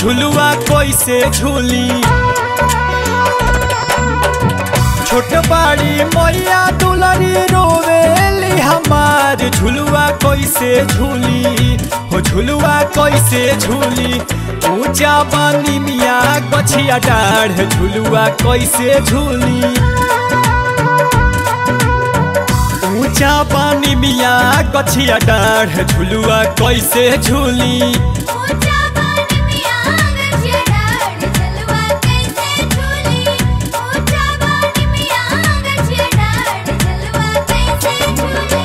झुलुआ कैसे झूली छोट बाड़ी मैया दुलरी रोवेली हमार झुलुआ कैसे झूली हो झुलुआ कैसे झूली ऊंचा बानी मिया गछिया डाढ़ झुलुआ कैसे झूली ऊंचा पानी मिया गछिया डाढ़ झुलुआ कैसे झूली ऊंचा पानी में आग छिड़ाड़ झलवा कैसे झूली ऊंचा पानी में आग छिड़ाड़ झलवा कैसे झूली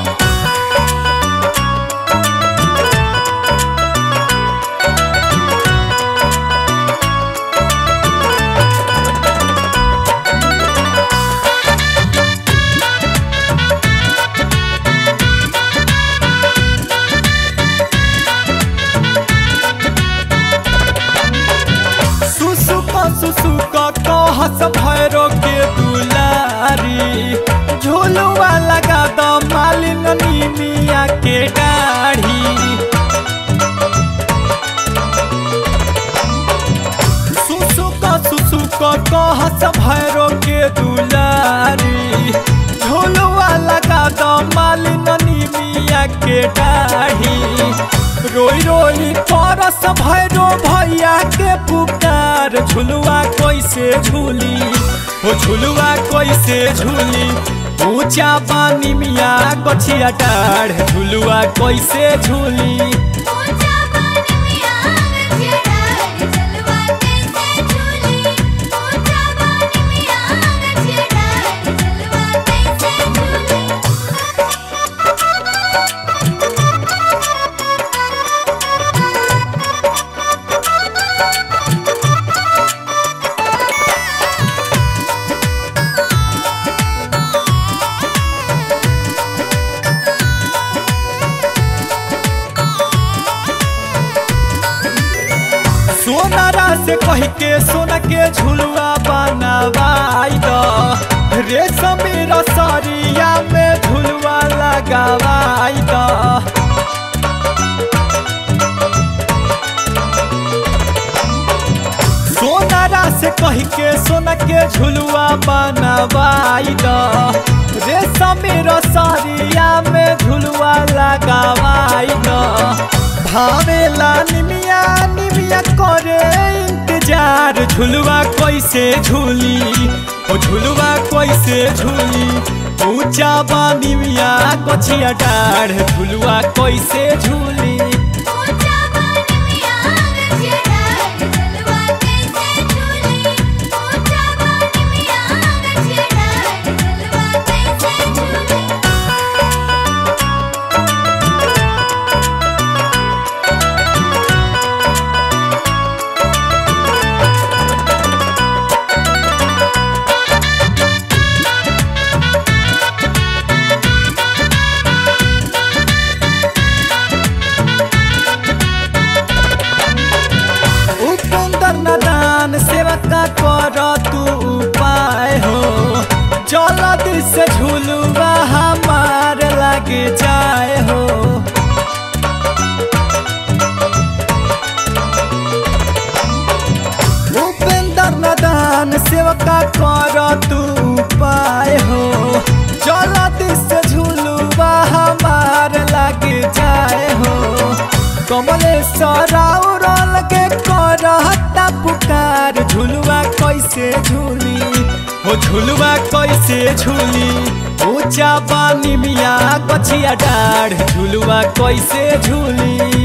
सुसुक सुसुक कहस भैरो के दुलारी झुलुआ लगा द मालिन मिया के डाढ़ी सुसुक सुसुक कहस भैरो के दुलारी झुलुआ लगा द मालिन मिया के डाढ़ी रोई रोई परस भैरो भैया के पुकार झुलुआ कैसे झूली हो झुलुआ कैसे झूली ऊंचा पानी मिया गछिया डाढ़ झुलुआ कैसे झूली ऊंचा पानी में आग छिड़ाड़ झलवा कैसे झूली ऊंचा पानी में आग छिड़ाड़ झलवा कैसे झूली सोनारा से कह के सोना के झुलुआ बनवाई द रेशम रसरिया में झुलुआ लगावाई द सोनारा से कह के सोना के झुलुआ बनवाई द रेशम रसरिया में झुलुआ लगावाई द भावेला निमिया निमिया करे इंतजार झुलुआ कैसे झूली ओ झुलुआ कैसे झूली ऊंचा बानी मिया गछिया डाढ़ झुलुआ कैसे झूली ऊंचा पानी में आग छिड़ाड़ झलवा कैसे झूली ऊंचा पानी में आग छिड़ाड़ झलवा कैसे झूली उपंदर नदान सेवा का कर तू उपाय हो जल्दी से झुलुआ हमार लग जाए हो उपेंद्र नदान सेवका कर तू उपाय हो जल्दी से झुलुआ हमार लग जाए हो कमलेश्वर औरल के करता पुकार झुलुआ कैसे झूली हो झुलुआ कैसे झूली ऊंचा पानी मिया गछिया डाढ़ झुलुआ कैसे झूली